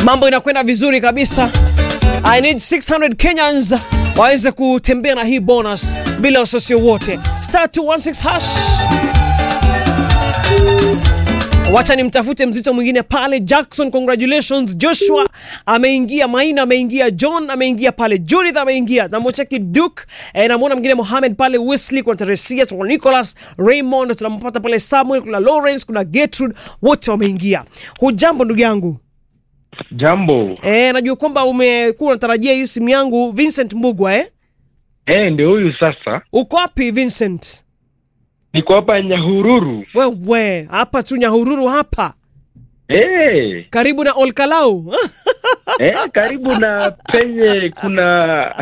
mambo inakwenda vizuri kabisa. I need 600 Kenyans waweze kutembea na hii bonus bila wasiwasi wote. Star 216 hash. Wacha nimtafute mzito mwingine pale. Jackson, congratulations. Joshua ameingia, Maina ameingia, John ameingia pale, Judith ameingia, namwacheki Duke eh, namwona mwingine Mohamed pale, Wesley, kuna Teresia, kuna Nicholas Raymond, tunampata pale Samuel, kuna Lawrence, kuna Gertrude, wote wameingia. Hujambo ndugu yangu? Jambo. Eh, najua kwamba umekuwa unatarajia hii simu yangu Vincent Mbugwa eh? Eh, ndio huyu sasa. Uko wapi Vincent? Niko hapa Nyahururu. Wewe hapa tu Nyahururu hapa Eh, karibu na Olkalau eh, karibu na penye kuna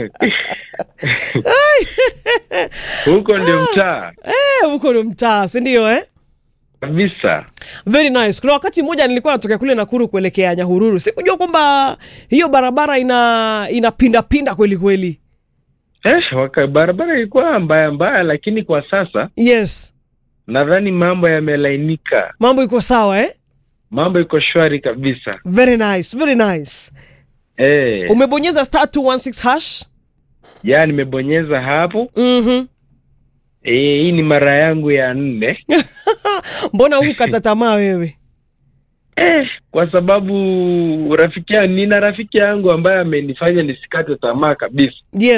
huko ndio mtaa Eh, huko ndo mtaa si ndio eh? kabisa. Very nice. Kuna wakati mmoja nilikuwa natokea kule Nakuru kuelekea Nyahururu, sikujua kwamba hiyo barabara ina inapindapinda kweli kweli. Eh, waka barabara ilikuwa mbaya mbaya, lakini kwa sasa Yes, nadhani mambo yamelainika, mambo iko sawa eh? mambo iko shwari kabisa. Very nice, very nice. Eh, Umebonyeza star 216 hash? ya nimebonyeza hapo. Mhm. Eh, hii ni mara yangu ya nne. Mbona hukata tamaa wewe? Eh, kwa sababu rafiki yangu, nina rafiki yangu ambaye amenifanya nisikate tamaa kabisa. Yes.